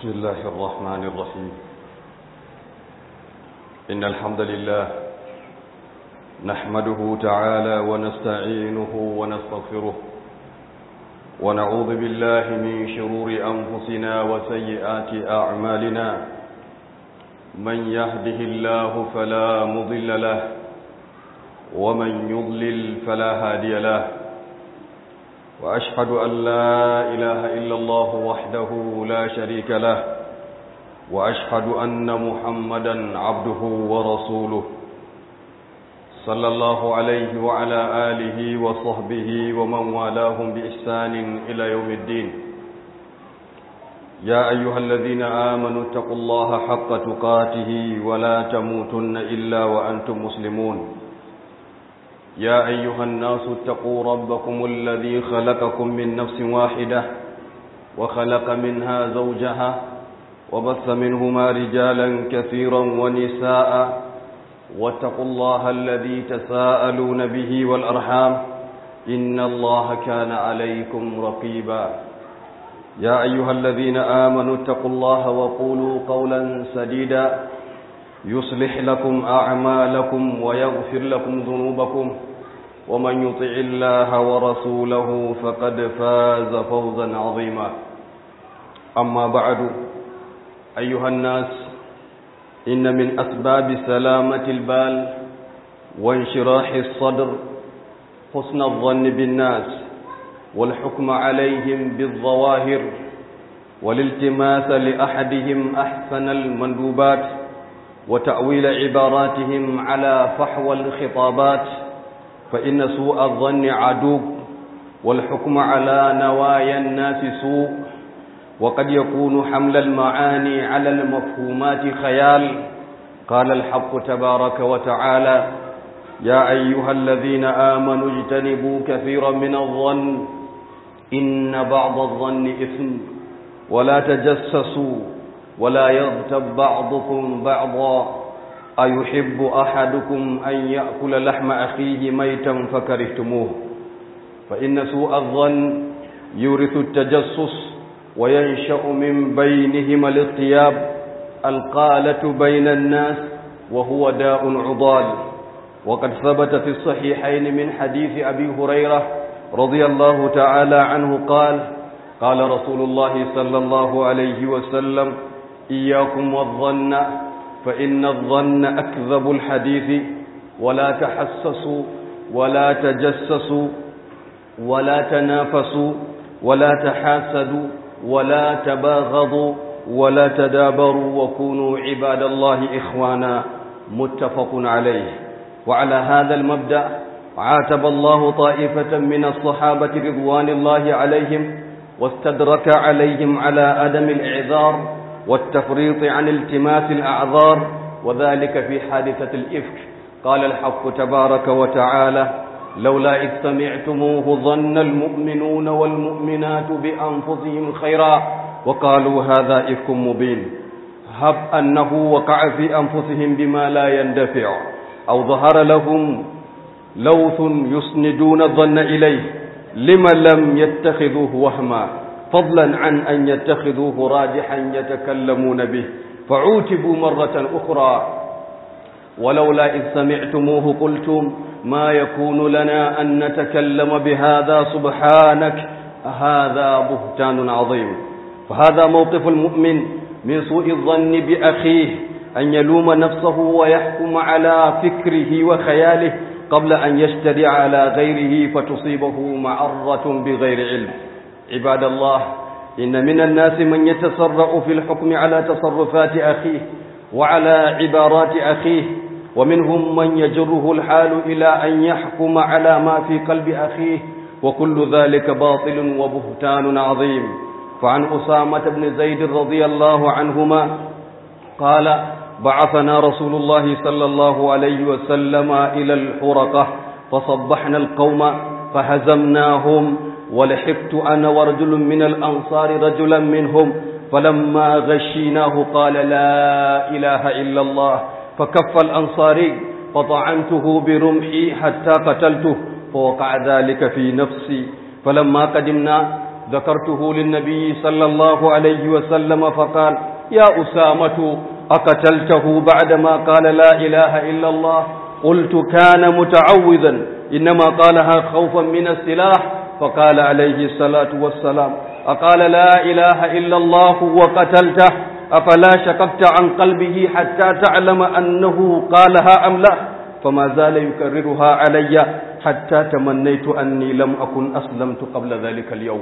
بسم الله الرحمن الرحيم إن الحمد لله نحمده تعالى ونستعينه ونستغفره ونعوذ بالله من شرور أنفسنا وسيئات أعمالنا من يهده الله فلا مضل له ومن يضلل فلا هادي له وأشهد أن لا إله إلا الله وحده لا شريك له وأشهد أن محمدا عبده ورسوله صلى الله عليه وعلى آله وصحبه ومن والاهم بإحسان إلى يوم الدين يا أيها الذين آمنوا اتقوا الله حق تقاته ولا تموتن إلا وأنتم مسلمون يا أيها الناس اتقوا ربكم الذي خلقكم من نفس واحدة وخلق منها زوجها وبث منهما رجالا كثيرا ونساء واتقوا الله الذي تساءلون به والأرحام إن الله كان عليكم رقيبا يا أيها الذين آمنوا اتقوا الله وقولوا قولا سديدا يصلح لكم أعمالكم ويغفر لكم ذنوبكم ومن يطع الله ورسوله فقد فاز فوزا عظيما أما بعد أيها الناس إن من أسباب سلامة البال وانشراح الصدر حسن الظن بالناس والحكم عليهم بالظواهر والالتماس لأحدهم أحسن المندوبات وتأويل عباراتهم على فحوى الخطابات فإن سوء الظن عدو والحكم على نوايا الناس سوء وقد يكون حمل المعاني على المفهومات خيال قال الحق تبارك وتعالى يا أيها الذين آمنوا اجتنبوا كثيرا من الظن إن بعض الظن إثم ولا تجسسوا ولا يغتب بعضكم بعضا أيحب أحدكم أن يأكل لحم أخيه ميتا فكرهتموه فإن سوء الظن يورث التجسس وينشأ من بينهما الاغتياب القالة بين الناس وهو داء عضال وقد ثبت في الصحيحين من حديث أبي هريرة رضي الله تعالى عنه قال قال رسول الله صلى الله عليه وسلم إياكم والظن فإن الظن أكذب الحديث ولا تحسسوا ولا تجسسوا ولا تنافسوا ولا تحاسدوا ولا تباغضوا ولا تدابروا وكونوا عباد الله إخوانا متفق عليه وعلى هذا المبدأ عاتب الله طائفة من الصحابة رضوان الله عليهم واستدرك عليهم على أدم الإعذار والتفريط عن التماس الأعذار وذلك في حادثة الإفك قال الحق تبارك وتعالى لولا إذ سمعتموه ظن المؤمنون والمؤمنات بأنفسهم خيرا وقالوا هذا إفك مبين هب أنه وقع في أنفسهم بما لا يندفع أو ظهر لهم لوث يسندون الظن إليه لم لم يتخذوه وهما فضلا عن أن يتخذوه راجحا يتكلمون به فعوتبوا مرة أخرى ولولا إذ سمعتموه قلتم ما يكون لنا أن نتكلم بهذا سبحانك هذا بهتان عظيم فهذا موقف المؤمن من سوء الظن بأخيه أن يلوم نفسه ويحكم على فكره وخياله قبل أن يشتري على غيره فتصيبه معرة بغير علم عباد الله إن من الناس من يتسرع في الحكم على تصرفات أخيه وعلى عبارات أخيه ومنهم من يجره الحال إلى أن يحكم على ما في قلب أخيه وكل ذلك باطل وبهتان عظيم فعن أسامة بن زيد رضي الله عنهما قال بعثنا رسول الله صلى الله عليه وسلم إلى الحرقة فصبحنا القوم فهزمناهم ولحقت أنا ورجل من الأنصار رجلا منهم فلما غشيناه قال لا إله إلا الله فكف الأنصاري فطعنته برمحي حتى قتلته فوقع ذلك في نفسي فلما قدمنا ذكرته للنبي صلى الله عليه وسلم فقال يا أسامة أقتلته بعدما قال لا إله إلا الله قلت كان متعوذا إنما قالها خوفا من السلاح فقال عليه الصلاة والسلام أقال لا إله إلا الله وقتلته أفلا شققت عن قلبه حتى تعلم أنه قالها أم لا فما زال يكررها علي حتى تمنيت أني لم أكن أسلمت قبل ذلك اليوم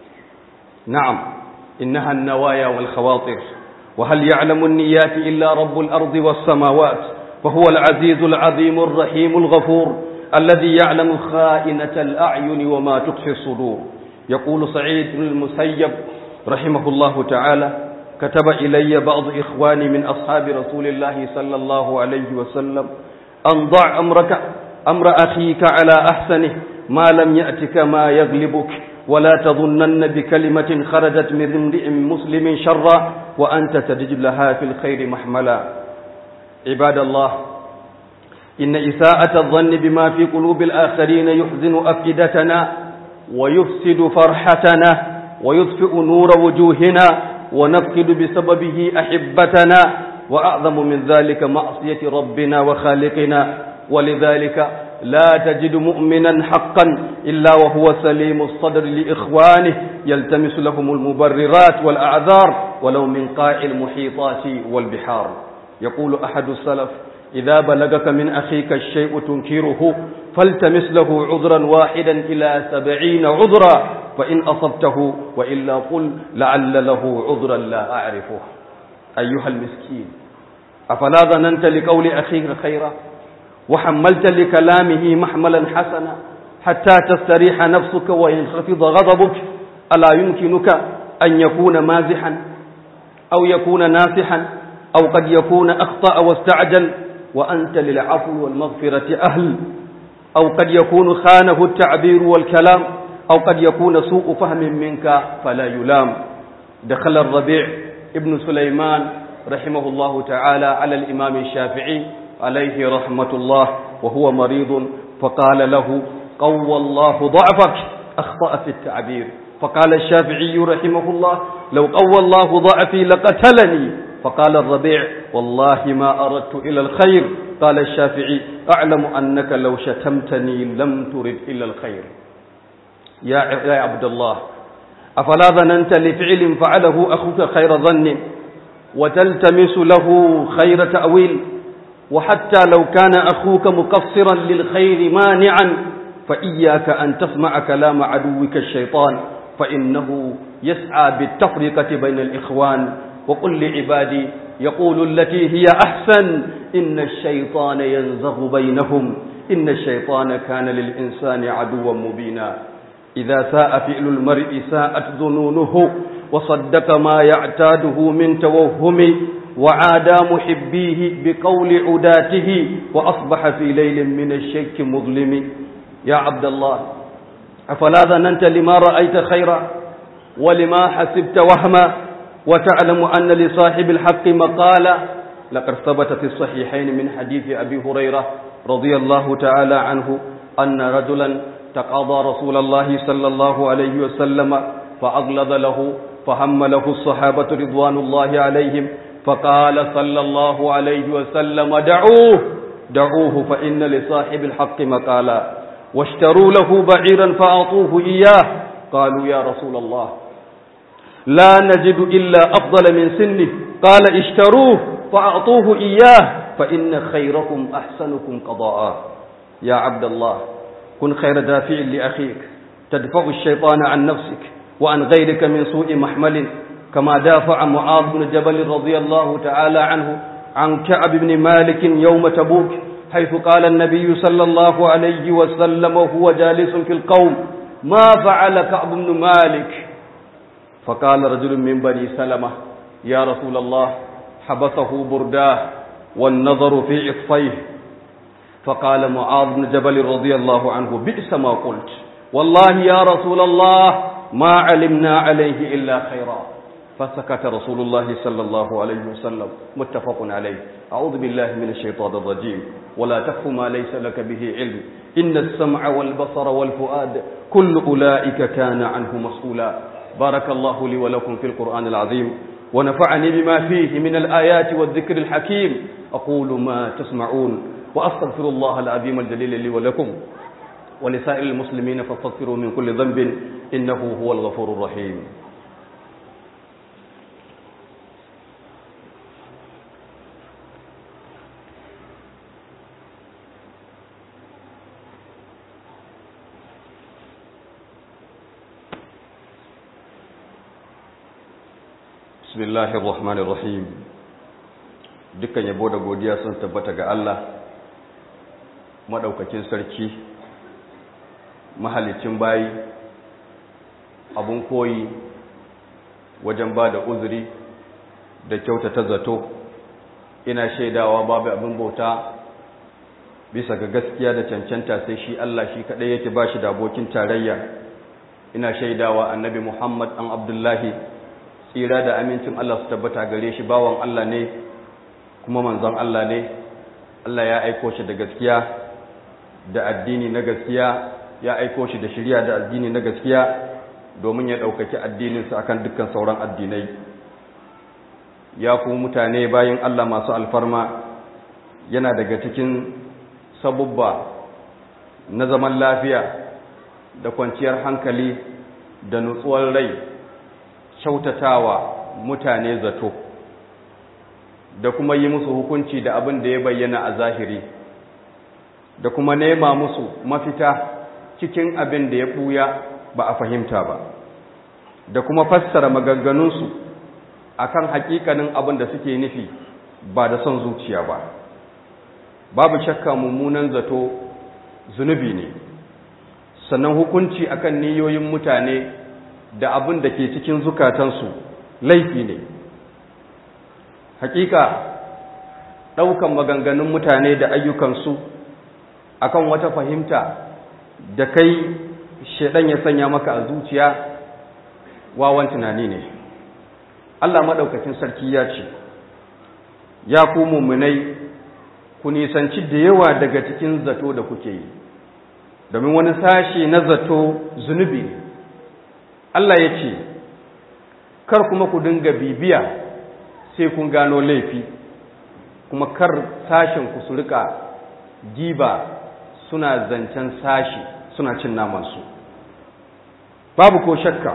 نعم إنها النوايا والخواطر وهل يعلم النيات إلا رب الأرض والسماوات فهو العزيز العظيم الرحيم الغفور الذي يعلم خائنة الأعين وما تخفي الصدور يقول سعيد بن المسيب رحمه الله تعالى كتب إلي بعض إخواني من أصحاب رسول الله صلى الله عليه وسلم أن ضع أمرك أمر أخيك على أحسنه ما لم يأتك ما يغلبك ولا تظنن بكلمة خرجت من امرئ مسلم شرا وأنت تجد لها في الخير محملا عباد الله إن إساءة الظن بما في قلوب الآخرين يحزن أفئدتنا ويفسد فرحتنا ويطفئ نور وجوهنا ونفقد بسببه أحبتنا وأعظم من ذلك معصية ربنا وخالقنا ولذلك لا تجد مؤمنا حقا إلا وهو سليم الصدر لإخوانه يلتمس لهم المبررات والأعذار ولو من قاع المحيطات والبحار يقول أحد السلف إذا بلغك من أخيك الشيء تنكره فالتمس له عذرا واحدا إلى سبعين عذرا فإن أصبته وإلا قل لعل له عذرا لا أعرفه أيها المسكين أفلا ظننت لقول أخيك خيرا وحملت لكلامه محملا حسنا حتى تستريح نفسك وينخفض غضبك ألا يمكنك أن يكون مازحا أو يكون ناصحا أو قد يكون أخطأ واستعجل وأنت للعفو والمغفرة أهل أو قد يكون خانه التعبير والكلام أو قد يكون سوء فهم منك فلا يلام دخل الربيع ابن سليمان رحمه الله تعالى على الإمام الشافعي عليه رحمة الله وهو مريض فقال له قوى الله ضعفك أخطأ في التعبير فقال الشافعي رحمه الله لو قوى الله ضعفي لقتلني فقال الربيع والله ما أردت إلى الخير قال الشافعي أعلم أنك لو شتمتني لم ترد إلى الخير يا يا عبد الله أفلا ظننت لفعل فعله أخوك خير ظن وتلتمس له خير تأويل وحتى لو كان أخوك مقصرا للخير مانعا فإياك أن تسمع كلام عدوك الشيطان فإنه يسعى بالتفرقة بين الإخوان وقل لعبادي يقول التي هي أحسن إن الشيطان ينزغ بينهم إن الشيطان كان للإنسان عدوا مبينا إذا ساء فعل المرء ساءت ظنونه وصدق ما يعتاده من توهم وعادى محبيه بقول عداته وأصبح في ليل من الشك مظلم يا عبد الله أفلا ظننت لما رأيت خيرا ولما حسبت وهما وتعلم أن لصاحب الحق مقالا لقد ثبت في الصحيحين من حديث أبي هريرة رضي الله تعالى عنه أن رجلا تقاضى رسول الله صلى الله عليه وسلم فأغلظ له فهم له الصحابة رضوان الله عليهم فقال صلى الله عليه وسلم دعوه دعوه فإن لصاحب الحق مقالا واشتروا له بعيرا فأعطوه إياه قالوا يا رسول الله لا نجد إلا أفضل من سنه قال اشتروه فأعطوه إياه فإن خيركم أحسنكم قضاء يا عبد الله كن خير دافع لأخيك تدفع الشيطان عن نفسك وعن غيرك من سوء محمل كما دافع معاذ بن جبل رضي الله تعالى عنه عن كعب بن مالك يوم تبوك حيث قال النبي صلى الله عليه وسلم وهو جالس في القوم ما فعل كعب بن مالك فقال رجل من بني سلمة يا رسول الله حبسه برداه والنظر في إطفيه فقال معاذ بن جبل رضي الله عنه بئس ما قلت والله يا رسول الله ما علمنا عليه إلا خيرا فسكت رسول الله صلى الله عليه وسلم متفق عليه أعوذ بالله من الشيطان الرجيم ولا تخف ما ليس لك به علم إن السمع والبصر والفؤاد كل أولئك كان عنه مسؤولا بارك الله لي ولكم في القرآن العظيم ونفعني بما فيه من الآيات والذكر الحكيم أقول ما تسمعون وأستغفر الله العظيم الجليل لي ولكم ولسائر المسلمين فاستغفروا من كل ذنب إنه هو الغفور الرحيم bismillahir rahmanir rahim dukkan yabo da godiya sun tabbata ga Allah madaukakin sarki mahalicin bayi abun koyi wajen ba da uzuri da kyautata zato ina shaidawa babu abin bauta bisa ga gaskiya da cancanta sai shi Allah shi kadai yake ba shi da abokin tarayya ina shaidawa annabi Muhammad an Abdullahi tsira da amincin Allah su tabbata gare shi bawan Allah ne kuma manzon Allah ne Allah ya aiko shi da gaskiya da addini na gaskiya ya aiko shi da shari'a da addini na gaskiya domin ya ɗaukaki addininsa akan dukkan sauran addinai ya ku mutane bayan Allah masu alfarma yana daga cikin sabubba na zaman lafiya da kwanciyar hankali da nutsuwar rai kyautatawa mutane zato da kuma yi musu hukunci da abin da ya bayyana a zahiri da kuma nema musu mafita cikin abin da ya ɓuya ba a fahimta ba da kuma fassara maganganunsu akan hakikanin abin da suke nufi ba da son zuciya ba babu shakka mummunan zato zunubi ne sannan hukunci akan niyoyin mutane da abin da ke cikin zukatansu laifi ne hakika ɗaukan maganganun mutane da ayyukansu akan wata fahimta da kai shaidan ya sanya maka a zuciya wawan tunani ne Allah maɗaukacin sarki ya ce ya ku mummunai ku nisanci da yawa daga cikin zato da kuke yi domin wani sashi na zato zunubi ne Allah ya ce kar kuma ku dinga bibiya sai kun gano laifi kuma kar sashen ku su rika giba suna zancen sashi suna cin namansu babu ko shakka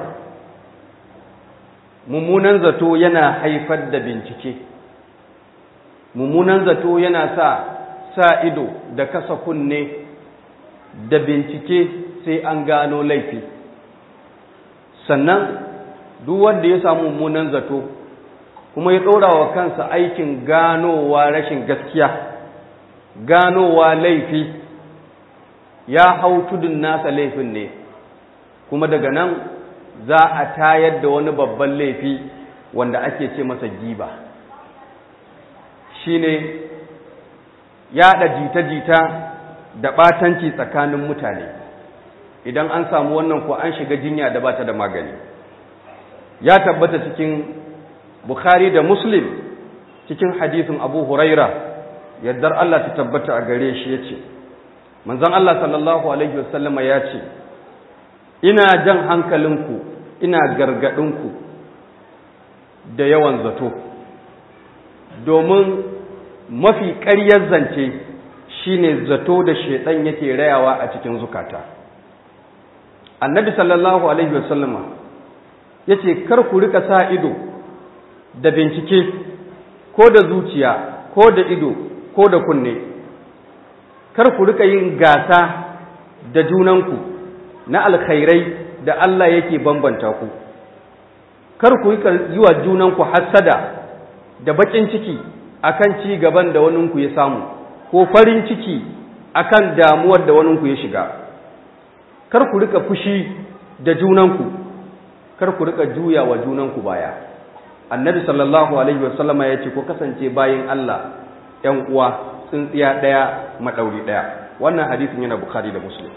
mummunan zato yana haifar da bincike mummunan zato yana sa sa ido da kasa kunne da bincike sai an gano laifi sannan duk wanda ya samu mummunan zato kuma ya ɗora wa kansa aikin ganowa rashin gaskiya ganowa laifi ya hau tudun nasa laifin ne kuma daga nan za a tayar da wani babban laifi wanda ake ce masa giba shine yaɗa jita-jita da ɓatanci tsakanin mutane idan an samu wannan ko an shiga jinya da bata da magani ya tabbata cikin bukhari da muslim cikin hadisin abu huraira yaddar Allah ta tabbata a gare shi ya ce manzon Allah sallallahu alaihi wasallama ya ce ina jan hankalinku ina gargaɗinku da yawan zato domin mafi ƙaryar zance shine zato da shaidan yake rayawa a cikin zukata annabi sallallahu alaihi wasallama ya ce kar ku rika sa ido da bincike ko da zuciya ko da ido ko da kunne kar ku rika yin gasa da junanku na alkhairai da Allah yake bambanta ku kar ku rika yi wa junanku hassada da bakin ciki akan ci gaban da waninku ya samu ko farin ciki akan damuwar da waninku ya shiga kar ku rika fushi da junanku kar ku rika juya wa junanku baya annabi sallallahu alaihi wasallama ya ce ko kasance bayin Allah ‘yan uwa tsintsiya ɗaya maɗauri ɗaya wannan hadisin yana bukari da muslim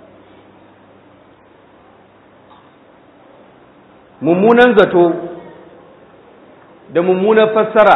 mummunan zato da mummunan fassara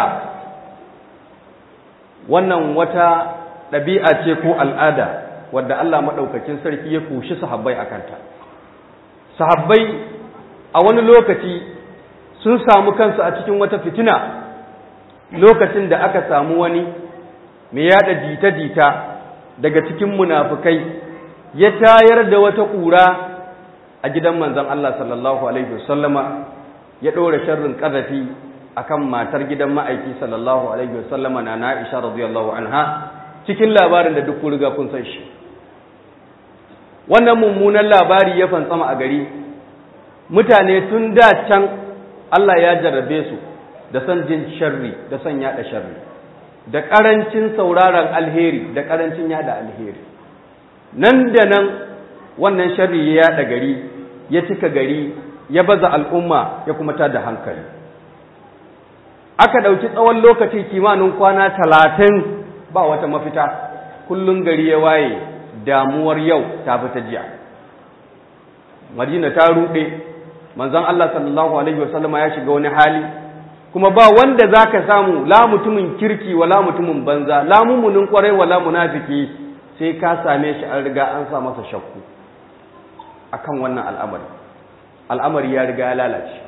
wannan wata ɗabi'a ce ko al'ada wadda Allah maɗaukakin sarki ya kushi sahabbai a kanta sahabbai a wani lokaci sun samu kansu a cikin wata fitina lokacin da aka samu wani mai yada jita-jita daga cikin munafukai ya tayar da wata ƙura a gidan manzon Allah sallallahu alaihi wasallama ya ɗora sharrin ƙazafi akan matar gidan ma'aiki sallallahu alaihi wasallama na Aisha radiyallahu anha cikin labarin da duk riga kun san shi wannan mummunan labari ya fantsama a gari mutane tun da can Allah ya jarrabe su da san jin sharri da san yada sharri da karancin sauraron alheri da karancin yada alheri nan da nan wannan sharri ya yada gari ya cika gari ya baza al'umma ya kuma tada hankali aka ɗauki tsawon lokaci kimanin kwana talatin ba wata mafita kullum gari ya waye damuwar yau ta fi ta jiya madina ta ruɗe manzon Allah sallallahu alaihi wasallama ya shiga wani hali kuma ba wanda zaka samu la mutumin kirki wala mutumin banza la mumunin kwarai wala munafiki sai ka same shi an riga an sa masa shakku akan wannan al'amari al'amari ya riga ya lalace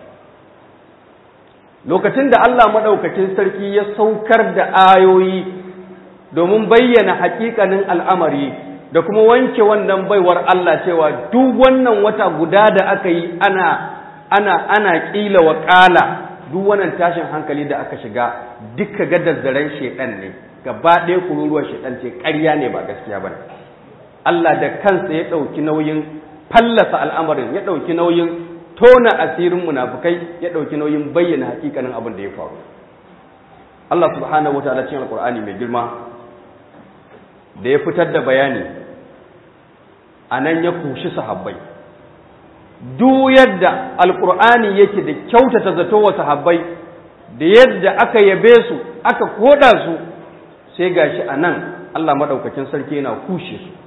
lokacin da Allah madaukakin sarki ya saukar da ayoyi domin bayyana hakikanin al'amari da kuma wanke wannan baiwar Allah cewa duk wannan wata guda da aka yi ana ana ana kila wa kala duk wannan tashin hankali da aka shiga duka gadazzaren shedan ne gaba ɗaya kururuwar shedan ce ƙarya ne ba gaskiya ba Allah da kansa ya ɗauki nauyin fallasa al'amarin ya ɗauki nauyin tona asirin munafukai ya ɗauki nauyin bayyana hakikanin abin da ya faru Allah subhanahu wa ta'ala cikin alqur'ani mai girma da ya fitar da bayani a nan ya kushi sahabbai duk yadda alkur'ani yake da kyautata zato wa sahabbai da yadda aka yabe su aka koda su sai gashi a nan Allah maɗaukakin sarki yana kushe su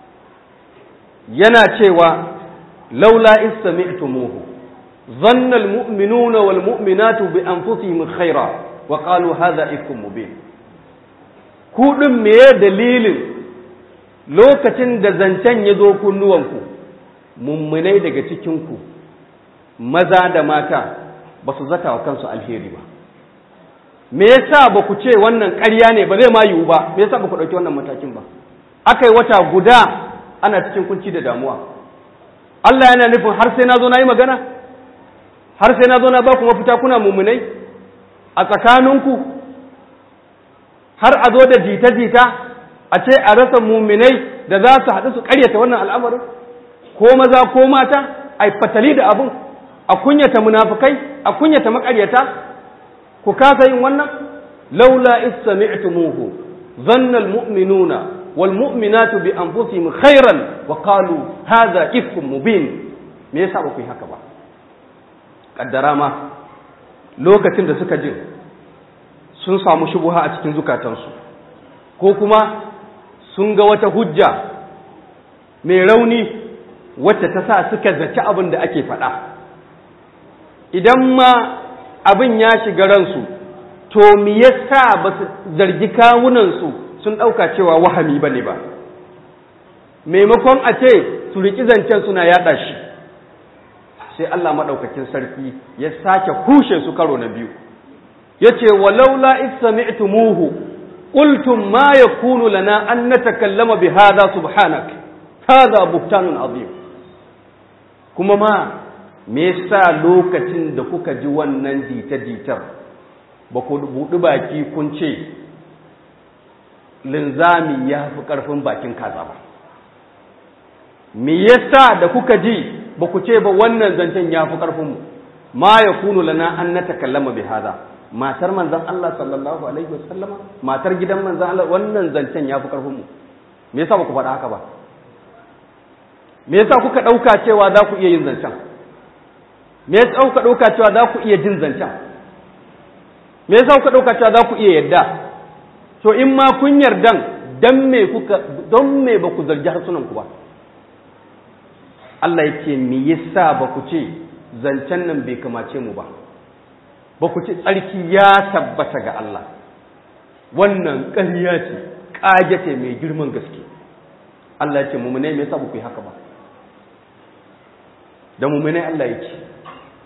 yana cewa laula istami'tumuhu dhanna almu'minuna walmu'minatu bi anfusihim khaira wa qalu hadha ifkum mubin ku din meye dalilin lokacin da zancen ya zo kunnuwanku mummunai daga cikinku maza da mata ba su zata wa kansu alheri ba me yasa ba ku ce wannan ƙarya ne ba zai ma yiwu ba me yasa ba ku ɗauki wannan matakin ba aka yi wata guda ana cikin kunci da damuwa Allah yana nufin har sai na zo na yi magana har sai na zo na ba ku mafita kuna mummunai a tsakaninku har a zo da jita-jita a ce a rasa muminai da za su haɗu su ƙaryata wannan al'amarin ko maza ko mata a fatali da abin a kunyata munafukai a kunyata maƙaryata ku kasa yin wannan laula istami'tumuhu dhanna almu'minuna walmu'minatu bi anfusihim khairan wa qalu hadha ifkum mubin me yasa ba ku yi haka ba kaddara ma lokacin da suka jin sun samu shubuha a cikin zukatansu ko kuma sun ga wata hujja mai rauni wacce ta sa suka zaci abin da ake faɗa idan ma abin ya shiga ransu to me yasa ba su zargi kawunansu sun ɗauka cewa wahami ba ne ba maimakon a ce su riƙi zancen suna yaɗa shi sai Allah maɗaukakin sarki ya sake kushe su karo na biyu ya ce walaula istami'tumuhu قلتم ما يكون لنا أن نتكلم بهذا سبحانك هذا بهتان عظيم kuma ma me yasa lokacin da kuka ji wannan jita-jitar ba ku buɗi baki kun ce linzami ya fi ƙarfin bakin kaza ba me yasa da kuka ji ba ku ce ba wannan zancen ya fi ƙarfinmu ma ya kunu lana an na takallama bi haza matar manzan Allah sallallahu alaihi wasallama matar gidan manzan Allah wannan zancen ya fi ƙarfinmu me yasa ba ku faɗa haka ba me yasa kuka ɗauka cewa za ku iya yin zancen me yasa kuka ɗauka cewa za ku iya jin zancen me yasa kuka ɗauka cewa za ku iya yadda to in ma kun yardan dan me kuka don me ba ku zargi harsunan ku ba Allah yake me yasa ba ku ce zancen nan bai kamace mu ba ba ku ce tsarki ya tabbata ga Allah wannan ƙarya ce ƙage ce mai girman gaske Allah ya ce mummune me yasa ba ku yi haka ba da mummune Allah ya ce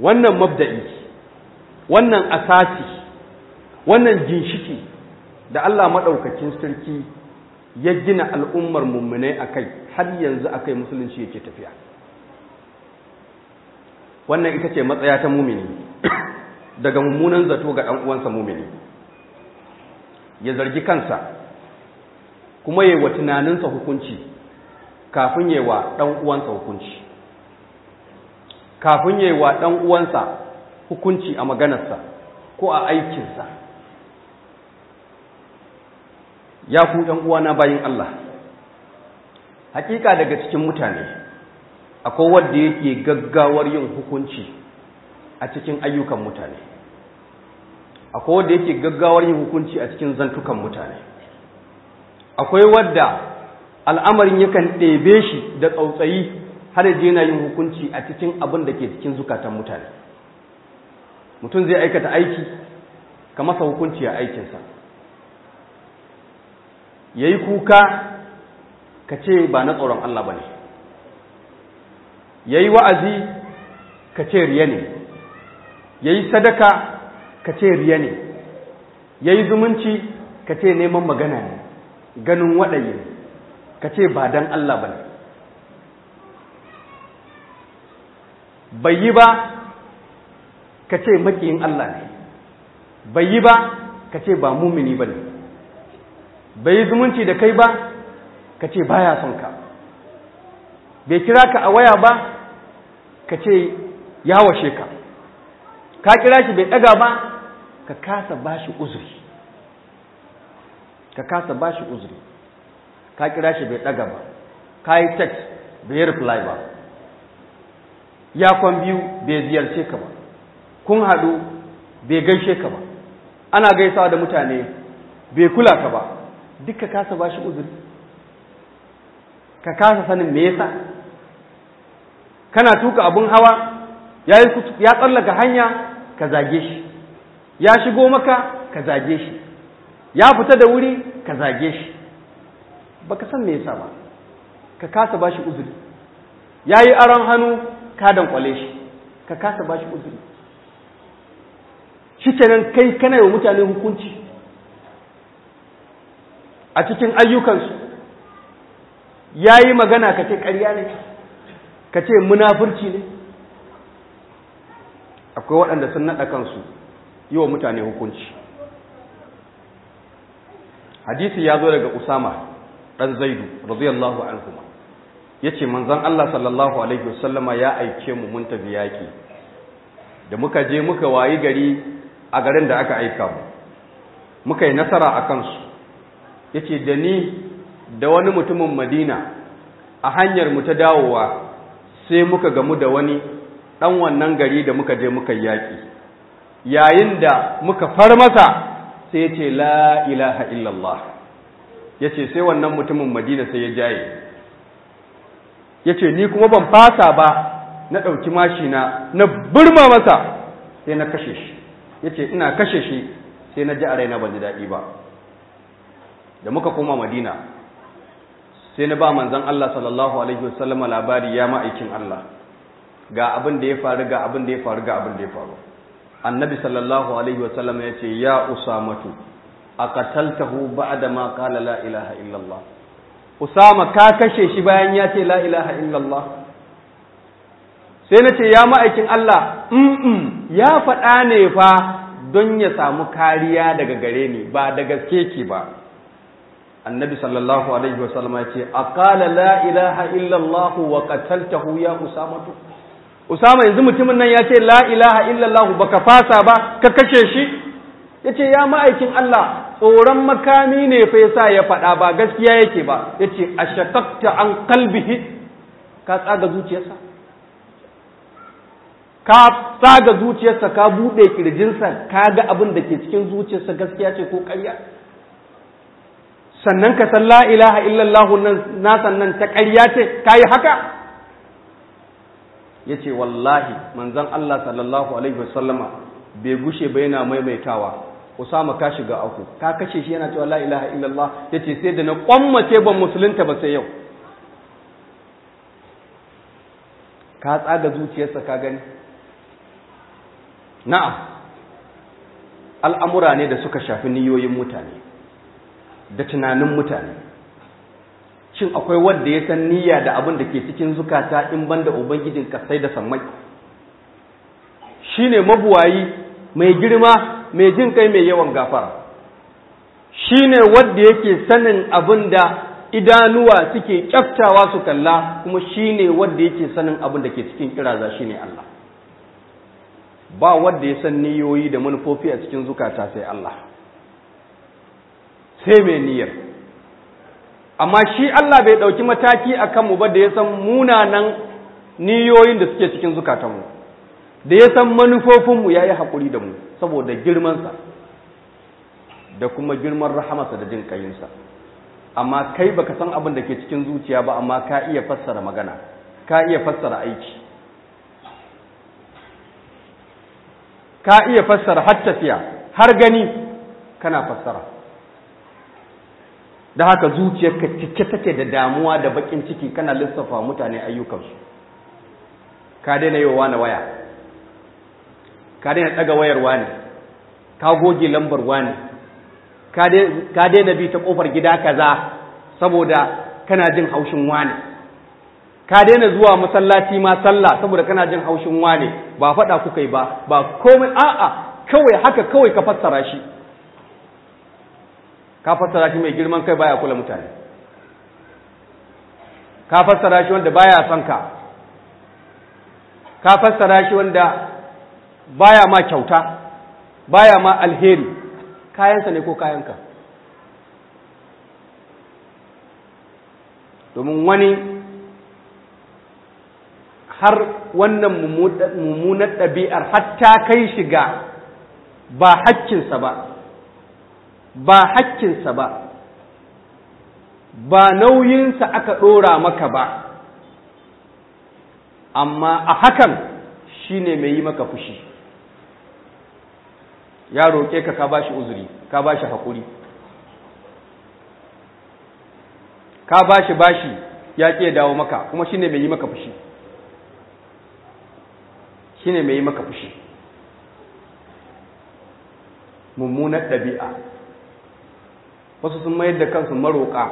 wannan mabda'i wannan asasi wannan ginshiki da Allah maɗaukakin sarki ya gina al'ummar mummunai a kai har yanzu a kai musulunci yake tafiya wannan ita ce matsaya ta mumini daga mummunan zato ga ɗan uwansa mumini ya zargi kansa kuma yi wa tunaninsa hukunci kafin yi wa ɗan uwansa hukunci kafin yi wa ɗan uwansa hukunci a maganarsa ko a aikinsa ya ku ɗan uwana bayin Allah hakika daga cikin mutane akwai wanda yake gaggawar yin hukunci a cikin ayyukan mutane akwai wanda yake gaggawar yin hukunci a cikin zantukan mutane akwai wadda al'amarin yakan ɗebe shi da tsautsayi har yaje yana yin hukunci a cikin abin da ke cikin zukatan mutane mutum zai aikata aiki ka masa hukunci a aikinsa ya yi kuka ka ce ba na tsoron Allah ba ne ya yi wa'azi ka ce riya ne ya yi sadaka ka ce riya ne ya yi zumunci ka ce neman magana ne ganin waɗaye ka ce ba don Allah ba ne bai yi ba ka ce maƙiyin Allah ne bai yi ba ka ce ba mumini ba ne bai yi zumunci da kai ba ka ce baya son ka bai kira ka a waya ba ka ce ya washe ka ka kira shi bai ɗaga ba ka kasa ba shi uzuri ka kasa ba shi uzuri ka kira shi bai ɗaga ba ka yi text bai yi reply ba ya kwan biyu bai ziyarce ka ba kun haɗu bai gaishe ka ba ana gaisawa da mutane bai kula ka ba duk ka kasa ba shi uzuri ka kasa sanin me yasa kana tuka abun hawa ya tsallaka hanya ka zage shi ya shigo maka ka zage shi ya fita da wuri ka zage shi baka san me yasa ba ka kasa ba shi uzuri ya yi aron hannu ka dankwale shi ka kasa ba shi uzuri shi kenan kai kana yi wa mutane hukunci a cikin ayyukansu ya yi magana ka ce ƙarya ne ka ce munafurci ne akwai waɗanda sun naɗa kansu yi wa mutane hukunci hadisi ya zo daga usama ɗan zaidu radiyallahu anhu ya ce manzan Allah sallallahu alaihi wasallama ya aike mu mun tafi yaƙi da muka je muka wayi gari a garin da aka aika mu muka yi nasara a kansu ya ce da ni da wani mutumin madina a hanyar mu ta dawowa sai muka gamu da wani ɗan wannan gari da muka je muka yaƙi yayin da muka far masa sai ya ce la ilaha illallah ya ce sai wannan mutumin madina sai ya jaye ya ce ni kuma ban fasa ba na ɗauki mashina na burma masa sai na kashe shi ya ce ina kashe shi sai na ji a raina ban ji daɗi ba da muka koma madina sai na ba manzan Allah sallallahu alaihi wasallama labari ya ma'aikin Allah ga abin da ya faru ga abin da ya faru ga abin da ya faru annabi sallallahu alaihi wasallama ya ce ya usamatu a qataltahu ba'da ma qala la ilaha illallah usama ka kashe shi bayan ya ce la ilaha illallah sai na ce ya ma'aikin Allah mm ya faɗa ne fa don ya samu kariya daga gare ni ba da gaske ki ba annabi sallallahu alaihi wasallam ya ce aqala la ilaha illa allah wa qataltahu ya usamatu usama yanzu mutumin nan ya ce la ilaha illa allah baka fasa ba ka kashe shi yace ya ma'aikin Allah tsoron makami ne fa yasa ya faɗa ba gaskiya yake ba yace ashaqaqta an qalbihi ka tsaga zuciyarsa ka tsaga zuciyarsa ka bude kirjinsa ka ga abin da ke cikin zuciyarsa gaskiya ce ko ƙarya sannan ka san la ilaha illallah na sannan ta ƙarya ce ka yi haka ya ce wallahi manzan Allah sallallahu alaihi wasallama bai gushe ba yana maimaitawa Usama ka shiga aku ka kashe shi yana cewa la ilaha illallah ya ce sai da na kwammace ban musulunta ba sai yau ka tsaga zuciyarsa ka gani na'am al'amura ne da suka shafi niyoyin mutane da tunanin mutane shin akwai wanda ya san niyya da abin da ke cikin zukata in banda ubangijin kasai da sammai shine mabuwayi mai girma mai jin kai mai yawan gafara shine wanda yake sanin abin da idanuwa suke kyaftawa su kalla kuma shine wanda yake sanin abin da ke cikin kiraza shine Allah ba wanda ya san niyoyi da manufofi a cikin zukata sai Allah sai mai niyyar amma shi Allah bai ɗauki mataki a kanmu ba da ya san munanan niyoyin da suke cikin zukatanmu da ya san manufofinmu ya yi haƙuri da mu saboda girmansa da kuma girman rahamarsa da jin ƙayinsa amma kai baka san abin da ke cikin zuciya ba amma ka iya fassara magana ka iya fassara aiki ka iya fassara har tafiya har gani kana fassara da haka zuciyarka cike take da damuwa da bakin ciki kana lissafa mutane ayyukansu ka daina yi wa waya ka daina daga wayar wani ka goge lambar wani ka daina bi ta kofar gida kaza saboda kana jin haushin wani ka daina zuwa masallaci ma sallah saboda kana jin haushin wane ba faɗa kuka yi ba ba komai a'a kawai haka kawai ka fassara shi ka fassara shi mai girman kai baya kula mutane ka fassara shi wanda baya son ka ka fassara shi wanda baya ma kyauta baya ma alheri kayansa ne ko kayanka domin wani har wannan mummunar ɗabi'ar hatta kai shiga ba hakkinsa ba ba hakkinsa ba ba nauyinsa aka ɗora maka ba amma a hakan shine mai yi maka fushi ya roƙe ka ka bashi uzuri ka bashi haƙuri ka bashi bashi ya ƙi dawo maka kuma shine mai yi maka fushi shine mai yi maka fushi mummunar ɗabi'a wasu sun mayar da kansu maroƙa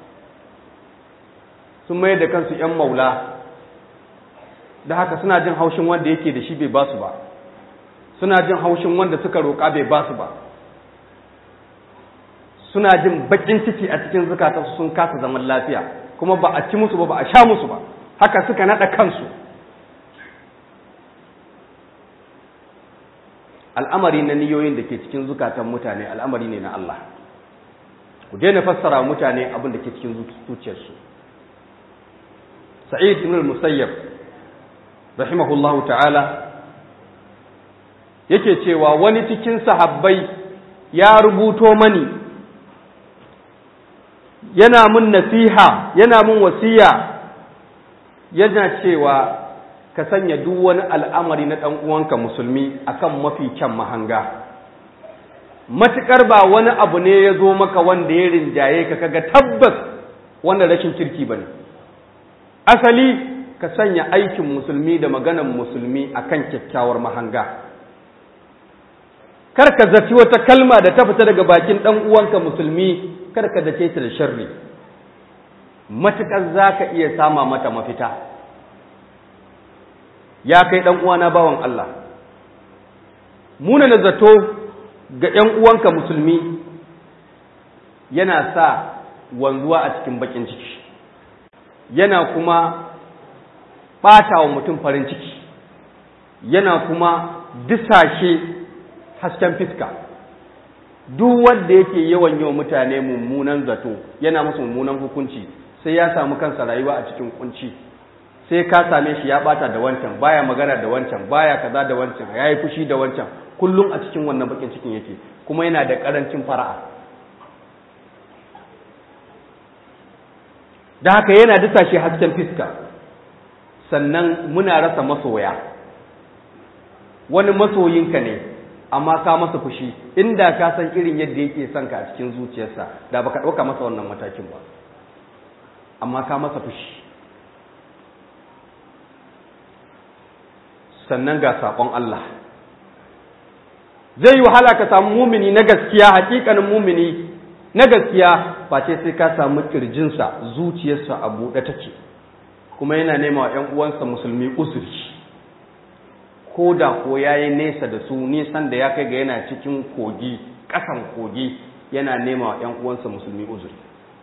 sun mayar da kansu ‘yan maula da haka suna jin haushin wanda yake da shi bai ba su ba suna jin haushin wanda suka roƙa bai ba su ba suna jin baƙin ciki a cikin zukatansu sun kasa zaman lafiya kuma ba a ci musu ba ba a sha musu ba haka suka naɗa kansu al'amari na niyoyin da ke cikin zukatan mutane al'amari ne na Allah ku daina fassara mutane abin da ke cikin zuciyarsu sa'id ibn al-musayyab rahimahullahu ta'ala yake cewa wani cikin sahabbai ya rubuto mani yana mun nasiha yana mun wasiya yana cewa ka sanya duk wani al'amari na ɗan uwanka musulmi akan mafi kyan mahanga matuƙar ba wani abu ne ya zo maka wanda ya rinjaye ka kaga tabbas wanda rashin kirki ba ne asali ka sanya aikin musulmi da maganan musulmi akan kyakkyawar mahanga kar ka zaci wata kalma da ta fita daga bakin ɗan uwanka musulmi kar ka zace ta da sharri matuƙar za ka iya sama mata mafita ya kai ɗan uwana bawan Allah muna na zato ga ‘yan uwanka musulmi yana sa wanzuwa a cikin bakin ciki yana kuma ɓata wa mutum farin ciki yana kuma disashe hasken fiska duk wanda yake yawan yawan mutane mummunan zato yana musu mummunan hukunci sai ya samu kansa rayuwa a cikin kunci sai ka same shi ya bata da wancan baya magana da wancan baya kaza da wancan ya yi fushi da wancan kullum a cikin wannan bakin cikin yake kuma yana da karancin fara'a da haka yana dasa shi hasken fiska sannan muna rasa masoya wani masoyinka ne amma ka masa fushi inda ka san irin yadda yake son ka a cikin zuciyarsa da baka ɗauka masa wannan matakin ba amma ka masa fushi sannan ga saƙon Allah zai yi wahala ka samu mumini na gaskiya hakikanin mumini na gaskiya face sai ka samu kirjinsa zuciyarsa a buɗe take kuma yana nema wa ‘yan uwansa musulmi uzuri ko da ko ya yi nesa da su nisan da ya kai ga yana cikin kogi ƙasan kogi yana nema wa ‘yan uwansa musulmi uzuri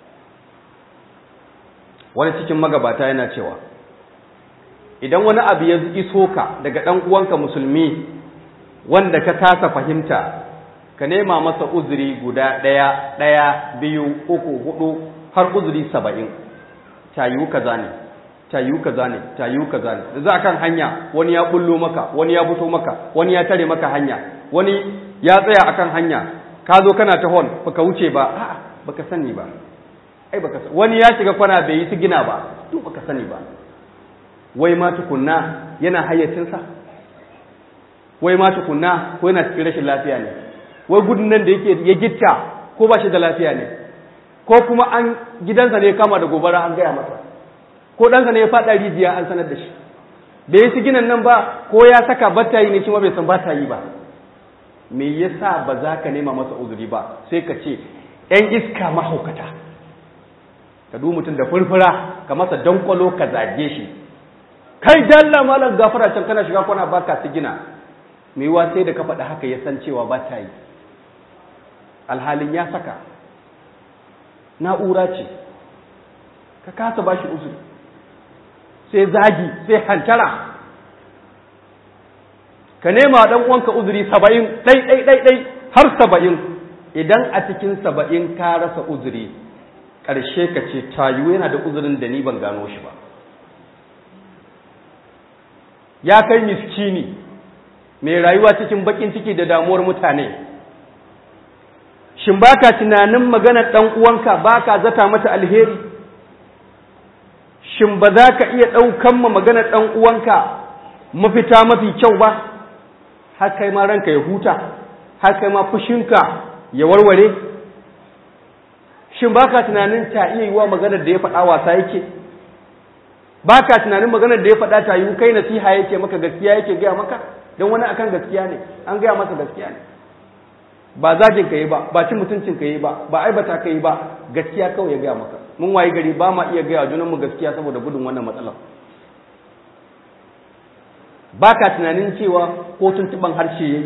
wani cikin magabata yana cewa idan wani abu ya iso ka daga ɗan uwanka musulmi wanda ka kasa fahimta ka nema masa uzuri guda ɗaya ɗaya biyu uku hudu har uzuri saba'in tayiwu kaza ne tayiwu kaza ne tayiwu kaza ne da za kan hanya wani ya bullo maka wani ya fito maka wani ya tare maka hanya wani ya tsaya akan hanya ka zo kana ta hon baka wuce ba a'a baka sani ba ai baka sani wani ya shiga kwana bai yi sigina ba duk baka sani ba wai ma tukunna yana hayyacinsa wai ma tukunna ko yana cikin rashin lafiya ne wai gudun nan da yake ya gitta ko ba shi da lafiya ne ko kuma an gidansa ne kama da gobara an gaya masa ko ɗansa ne ya faɗa rijiya an sanar da shi bai yi siginan nan ba ko ya saka bata yi ne shi ma bai san bata yi ba me yasa ba za ka nema masa uzuri ba sai ka ce ‘yan iska mahaukata ka du mutum da furfura ka masa dankwalo ka zage shi kai dalla malam gafara can kana shiga kwana baka sigina mai yiwa sai da ka faɗa haka ya san cewa ba ta yi alhalin ya saka na'ura ce ka kasa ba shi uzuri sai zagi sai hantara ka nema ɗan uwanka uzuri saba'in ɗai ɗai ɗai ɗai har saba'in idan a cikin saba'in ka rasa uzuri ƙarshe ka ce tayu yana da uzurin da ni ban gano shi ba ya kai miskini mai rayuwa cikin bakin ciki da damuwar mutane shin baka tunanin maganar ɗan uwanka baka zata mata alheri shin ba za ka iya ɗaukan ma maganar ɗan uwanka mafita mafi kyau ba har kai ma ranka ya huta har kai ma fushinka ya warware shin baka tunanin ta iya yiwa maganar da ya faɗa wasa yake baka tunanin maganar da ya faɗa ta yiwu kai nasiha yake maka gaskiya yake gaya maka don wani akan gaskiya ne an gaya masa gaskiya ne ba zagin ka yi ba ba cin mutuncin ka yi ba ba aibata ka yi ba gaskiya kawai ya gaya maka mun wayi gari ba ma iya gaya junan mu gaskiya saboda gudun wannan matsalar ba ka tunanin cewa ko tuntuban harshe yayi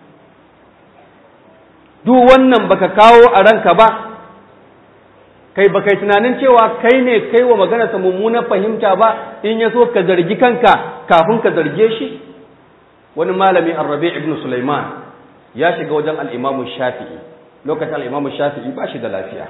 duk wannan baka kawo a ranka ba kai baka yi tunanin cewa kai ne kai wa maganarsa mummunar fahimta ba in ya so ka zargi kanka kafin ka zarge shi wani malami arrabi ibn sulaiman ya shiga wajen al'imamu shafi'i lokacin al'imamu shafi'i ba shi da lafiya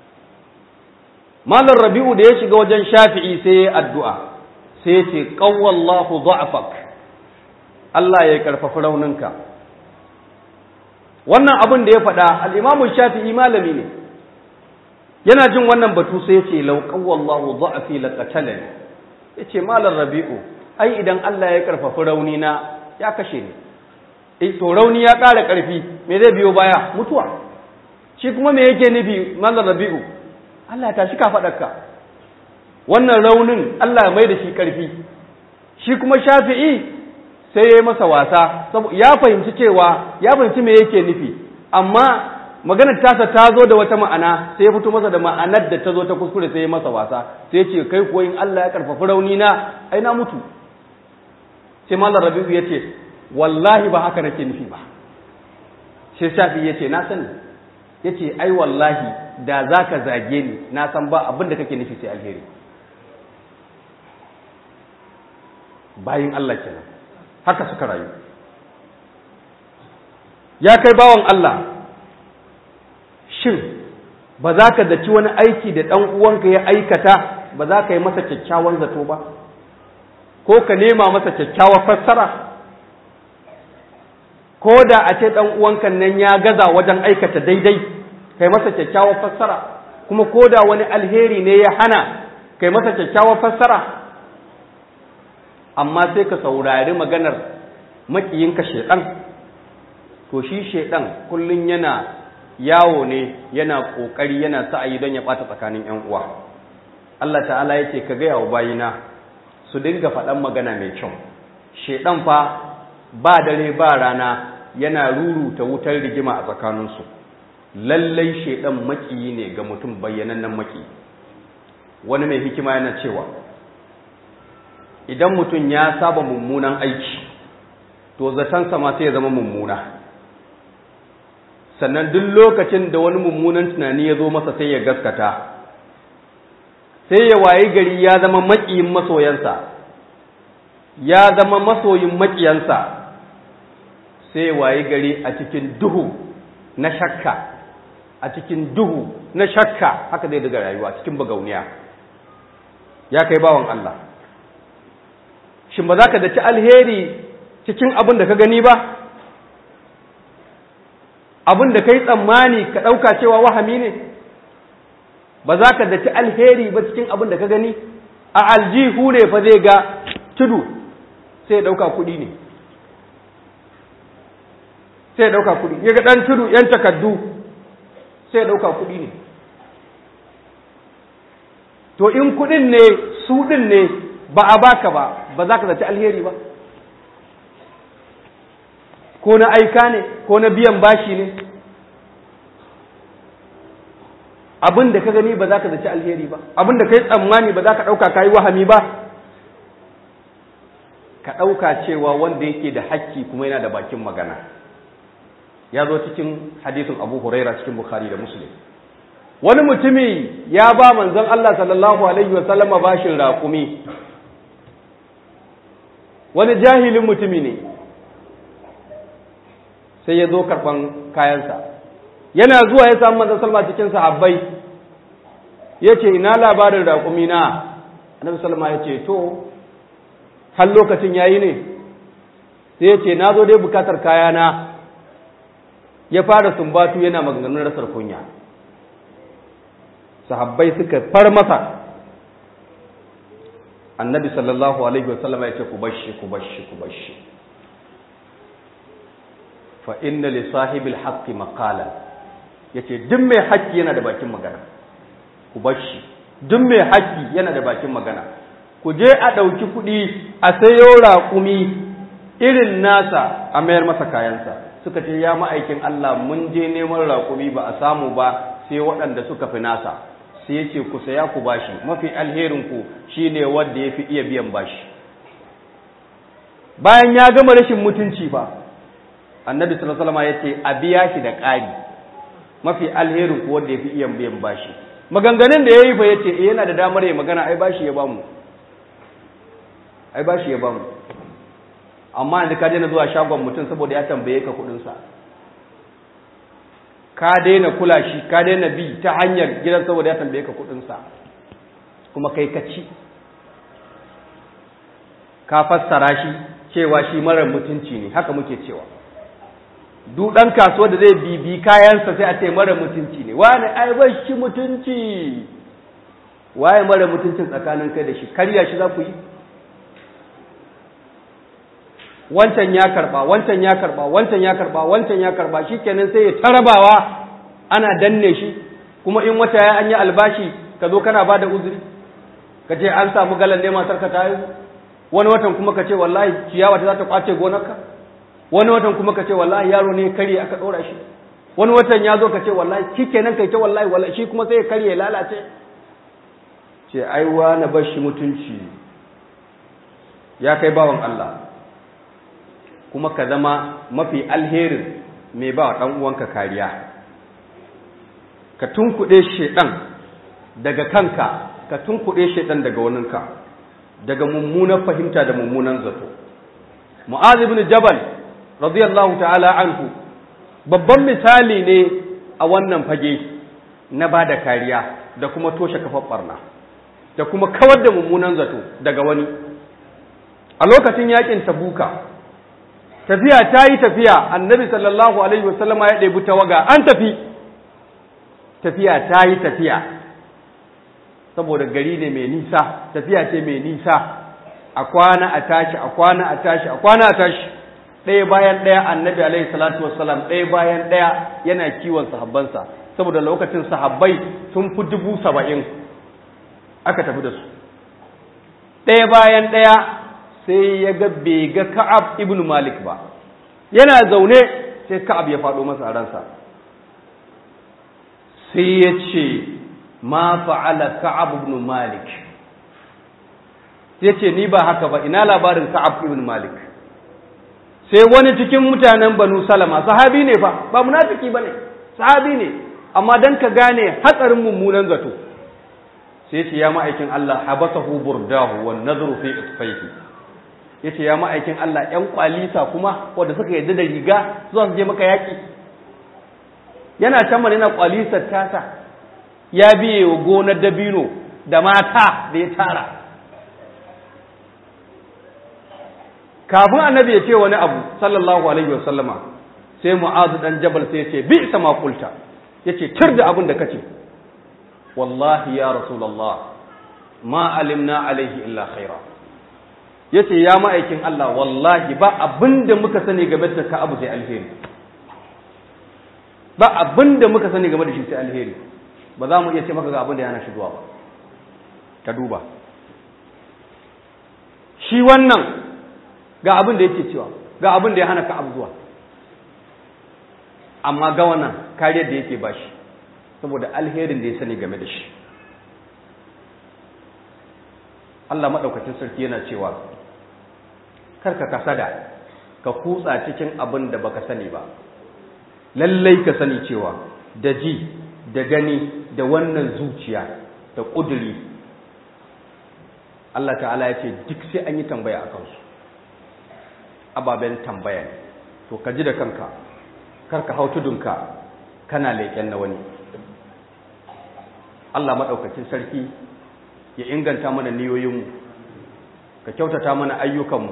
malar rabi'u da ya shiga wajen shafi'i sai ya addu'a sai ya ce ƙawallahu za'afak Allah ya karfafi rauninka wannan abin da ya faɗa al'imamu shafi'i malami ne yana jin wannan batu sai ya ce lauƙawallahu za'afi laƙatalani ya ce malar rabi'u ai idan Allah ya karfafi raunina ya kashe ni to rauni ya ƙara ƙarfi me zai biyo baya mutuwa shi kuma me yake nufi mallar rabi'u Allah ya tashi ka faɗarka wannan raunin Allah ya mai da shi ƙarfi shi kuma shafi'i sai ya yi masa wasa ya fahimci cewa ya fahimci me yake nufi amma maganar tasa ta zo da wata ma'ana sai ya fito masa da ma'anar da ta zo ta kuskure sai ya masa wasa sai ya ce kai ko in Allah ya karfafi rauni na ai na mutu sai mallar rabi'u ya ce wallahi ba haka nake nufi ba shi shafi ya ce na sani ya ce ai wallahi da za ka zage ni na san ba abin da kake nufi sai alheri bayin Allah kenan haka suka rayu ya kai bawan Allah shin ba za ka zaci wani aiki da ɗan uwanka ya aikata ba za ka yi masa kyakkyawan zato ba ko ka nema masa kyakkyawar fassara ko da a ce ɗan uwankan nan ya gaza wajen aikata daidai kai masa kyakkyawar fassara kuma ko da wani alheri ne ya hana kai masa kyakkyawar fassara amma sai ka saurari maganar makiyinka shaiɗan to shi shaiɗan kullum yana yawo ne yana ƙoƙari yana sa'ayi don ya ɓata tsakanin ‘yan uwa Allah ta'ala ya ce ka gaya wa bayina su dinga faɗan magana mai kyau shaiɗan fa ba dare ba rana yana ruruta wutar rigima a tsakaninsu lallai shaidan makiyi ne ga mutum bayyanannen maki wani mai hikima yana cewa idan mutum ya saba mummunan aiki to zatansa ma sai ya zama mummuna sannan duk lokacin da wani mummunan tunani ya zo masa sai ya gaskata sai ya wayi gari ya zama makiyin masoyansa ya zama masoyin makiyansa sai ya wayi gari a cikin duhu na shakka a cikin duhu na shakka haka zai daga rayuwa cikin bagauniya ya kai bawan Allah shin ba za ka daci alheri cikin abin da ka gani ba abin da ka yi tsammani ka ɗauka cewa wahami ne ba za ka daci alheri ba cikin abin da ka gani a aljihu ne fa zai ga tudu sai ɗauka kuɗi ne sai ɗauka kuɗi ya ga ɗan tudu ‘yan takardu sai ɗauka kuɗi ne to in kuɗin ne su ɗin ne ba a baka ba ba za ka zaci alheri ba ko na aika ne ko na biyan bashi ne abin da ka gani ba za ka zaci alheri ba abin da ka yi tsammani ba za ka ɗauka ka yi wahami ba ka ɗauka cewa wanda yake da hakki kuma yana da bakin magana ya zo cikin hadisin abu huraira cikin bukhari da muslim wani mutumi ya ba manzon Allah sallallahu alaihi wa sallama bashin raƙumi wani jahilin mutumi ne sai ya zo karɓan kayansa yana zuwa ya samu manzon salma cikin sahabbai ya ce ina labarin raƙumi na annabi salma ya ce to har lokacin yayi ne sai ya ce na zo dai bukatar kayana ya fara sumbatu yana maganganun rasar kunya sahabbai suka far masa annabi sallallahu alaihi wasallam ya ce ku bashi ku bashi ku bashi fa inna li sahibil haqqi maqalan yace duk mai haƙƙi yana da bakin magana ku bashi duk mai haƙƙi yana da bakin magana ku je a ɗauki kuɗi a sayo raƙumi irin nasa a mayar masa kayansa suka ce ya ma'aikin Allah mun je neman raƙumi ba a samu ba sai waɗanda suka fi nasa sai ya ce ku saya ku bashi mafi alherin ku shine wanda ya fi iya biyan bashi bayan ya gama rashin mutunci fa annabi sallallahu alaihi wasallam ya ce a biya shi da ƙari mafi alherin ku wanda ya fi iya biyan bashi maganganun da yayi fa yace eh yana da damar ya magana ai bashi ya bamu ai bashi ya bamu amma yanzu ka daina zuwa shagon mutum saboda ya tambaye ka kudinsa ka daina kula shi ka daina bi ta hanyar gidan saboda ya tambaye ka kudinsa kuma kai ka ci ka fassara shi cewa shi marar mutunci ne haka muke cewa duk ɗan kasuwa da zai bibi kayansa sai a ce marar mutunci ne wani ai bai shi mutunci waye marar mutuncin tsakanin kai da shi karya shi za ku yi wancan ya karba wancan ya karba wancan ya karba wancan ya karba shikenan sai ya tarabawa ana danne shi kuma in wata ya an yi albashi ka zo kana bada uzuri ka ce an samu galan ne matar ka tayi wani watan kuma ka ce wallahi ciyawa ta za ta kwace gonarka wani watan kuma ka ce wallahi yaro ne kare aka dora shi wani watan ya zo ka ce wallahi shikenan kai ta wallahi wallahi shi kuma sai ya karye lalace ce ai wa na bar shi mutunci ya kai bawan Allah kuma ka zama mafi alherin mai ba ɗan uwanka kariya ka tunkuɗe shedan daga kanka ka tunkuɗe shedan daga waninka daga mummunan fahimta da mummunan zato mu'az ibn jabal radiyallahu ta'ala anhu babban misali ne a wannan fage na ba da kariya da kuma toshe kafar barna da kuma kawar da mummunan zato daga wani a lokacin yakin tabuka tafiya ta yi tafiya annabi sallallahu alaihi wasallama ya ɗebi tawaga an tafi tafiya ta yi tafiya saboda gari ne mai nisa tafiya ce mai nisa a kwana a tashi a kwana a tashi a kwana a tashi ɗaya bayan ɗaya annabi alaihi salatu wassalam ɗaya bayan ɗaya yana kiwon sahabbansa saboda lokacin sahabbai sun fi dubu saba'in aka tafi da su ɗaya bayan ɗaya sai ya ga bai ga ka'ab ibn malik ba yana zaune sai ka'ab ya faɗo masa a ransa sai ya ce ma fa'ala ka'ab ibn malik sai ce ni ba haka ba ina labarin ka'ab ibn malik sai wani cikin mutanen banu salama sahabi ne fa ba munafiki bane sahabi ne amma dan ka gane hatsarin mummunan zato sai ce ya ma'aikin Allah habasahu burdahu wan nadru fi isfaihi yace ya ma'aikin Allah ƴan kwalisa kuma wanda suka yadda da riga zuwa su je maka yaki yana can mana yana kwalisar tasa ya biye wa gonar dabino da mata da ya tara kafin annabi ya ce wani abu sallallahu alaihi wa sallama sai mu'azu dan jabal sai ya ce bi sama kulta yace tir da abin da kace wallahi ya rasulullah ma alimna alaihi illa khaira yace ya ma'aikin Allah wallahi ba abinda muka sani game da ka abu sai alheri ba abinda muka sani game da shi sai alheri ba za mu iya ce maka ga abin da yana shigowa ba ka duba shi wannan ga abin da yake cewa ga abin da ya hana ka abu zuwa amma ga wannan kariyar da yake bashi saboda alherin da ya sani game da shi Allah maɗaukacin sarki yana cewa karka kasada ka kutsa cikin abin da baka sani ba lallai ka sani cewa da ji da gani da wannan zuciya da ƙuduri Allah ta'ala ya ce duk sai an yi tambaya a kansu ababen tambaya ne to ka ji da kanka karka hau tudunka kana leƙen na wani Allah maɗaukacin sarki ya inganta mana niyoyinmu ka kyautata mana ayyukanmu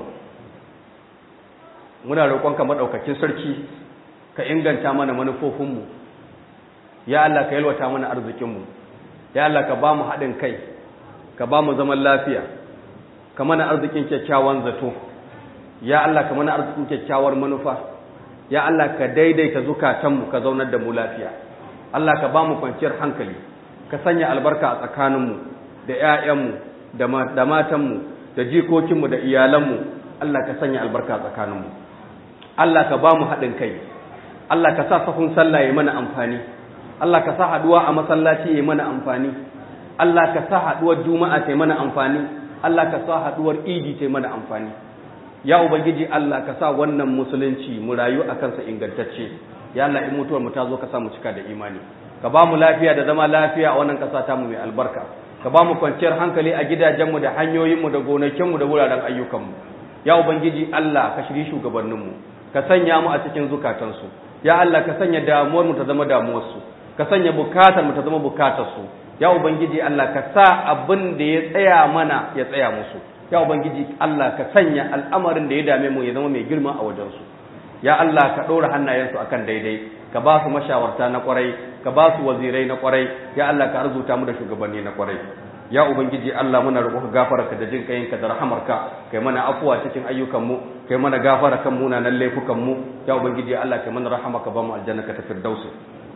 muna roƙonka maɗaukacin sarki ka inganta mana manufofinmu ya Allah ka yalwata mana arzikinmu ya Allah ka ba mu haɗin kai ka ba mu zaman lafiya ka mana arzikin kyakkyawan zato ya Allah ka mana arzikin kyakkyawar manufa ya Allah ka daidaita zukatanmu ka zaunar da mu lafiya Allah ka ba mu kwanciyar hankali ka sanya albarka a tsakaninmu da ‘ya'yanmu da matanmu da jikokinmu da iyalanmu Allah ka sanya albarka a tsakaninmu Allah ka ba mu haɗin kai Allah ka sa safin sallah ya mana amfani Allah ka sa haɗuwa a masallaci ya mana amfani Allah ka sa haɗuwar juma'a ta mana amfani Allah ka sa haɗuwar idi ta mana amfani ya ubangiji Allah ka sa wannan musulunci mu rayu a kansa ingantacce ya Allah in mutuwar mu ta zo ka sa mu cika da imani ka ba mu lafiya da zama lafiya a wannan ƙasa ta mu mai albarka ka ba mu kwanciyar hankali a gidajenmu da hanyoyinmu da gonakinmu da wuraren ayyukanmu ya ubangiji Allah ka shiri shugabanninmu ka sanya mu a cikin zukatansu ya Allah ka sanya damuwar mu ta zama damuwarsu ka sanya bukatar mu ta zama bukatarsu ya ubangiji Allah ka sa abin da ya tsaya mana ya tsaya musu ya ubangiji Allah ka sanya al'amarin da ya dame mu ya zama mai girma a wajensu ya Allah ka ɗora hannayensu akan daidai ka ba su mashawarta na kwarai ka ba su wazirai na kwarai ya Allah ka arzuta mu da shugabanni na kwarai ya ubangiji Allah muna roƙo gafararka da jin kayinka da rahamarka kai mana afuwa cikin ayyukanmu kai mana gafara kan munanan laifukanmu ya ubangiji Allah kai mana rahamaka ba mu aljanna ka ta firdausi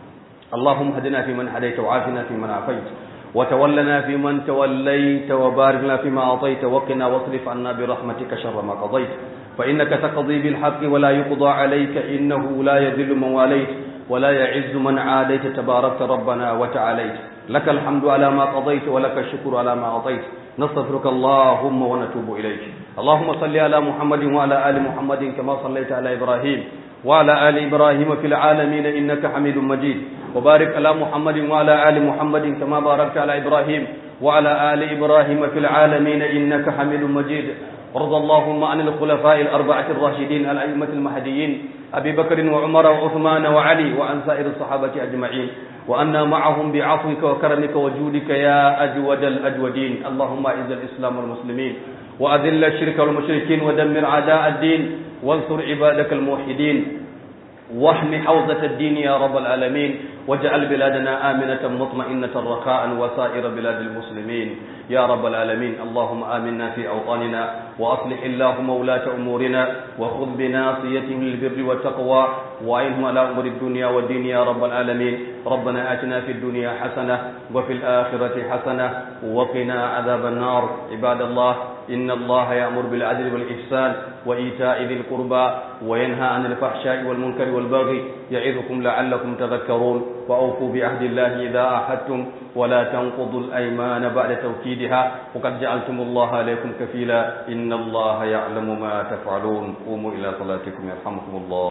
اللهم هدنا فيمن هديت وعافنا فيمن عافيت وتولنا فيمن توليت وبارك لنا فيما أعطيت وقنا واصرف عنا برحمتك شر ما قضيت فإنك تقضي بالحق ولا يقضى عليك إنه لا يذل من واليت ولا يعز من عاديت تباركت ربنا وتعاليت لك الحمد على ما قضيت ولك الشكر على ما أعطيت نستغفرك اللهم ونتوب إليك اللهم صل على محمد وعلى آل محمد كما صليت على إبراهيم وعلى آل إبراهيم في العالمين إنك حميد مجيد وبارك على محمد وعلى آل محمد كما باركت على إبراهيم وعلى آل إبراهيم في العالمين إنك حميد مجيد وارض اللهم عن الخلفاء الأربعة الراشدين الأئمة المهديين أبي بكر وعمر وعثمان وعلي وعن سائر الصحابة أجمعين وأنا معهم بعفوك وكرمك وجودك يا أجود الأجودين اللهم أعز الإسلام والمسلمين وأذل الشرك والمشركين ودمر أعداء الدين وانصر عبادك الموحدين واحم حوزة الدين يا رب العالمين واجعل بلادنا آمنة مطمئنة رخاء وسائر بلاد المسلمين يا رب العالمين اللهم آمنا في أوطاننا وأصلح اللهم ولاة أمورنا وخذ بناصيتهم للبر والتقوى وعينهم على أمور الدنيا والدين يا رب العالمين ربنا آتنا في الدنيا حسنة وفي الآخرة حسنة وقنا عذاب النار عباد الله إن الله يأمر بالعدل والإحسان وإيتاء ذي القربى وينهى عن الفحشاء والمنكر والبغي يعظكم لعلكم تذكرون وأوفوا بعهد الله إذا أحدتم ولا تنقضوا الأيمان بعد توكيدها وقد جعلتم الله عليكم كفيلا إن الله يعلم ما تفعلون قوموا إلى صلاتكم يرحمكم الله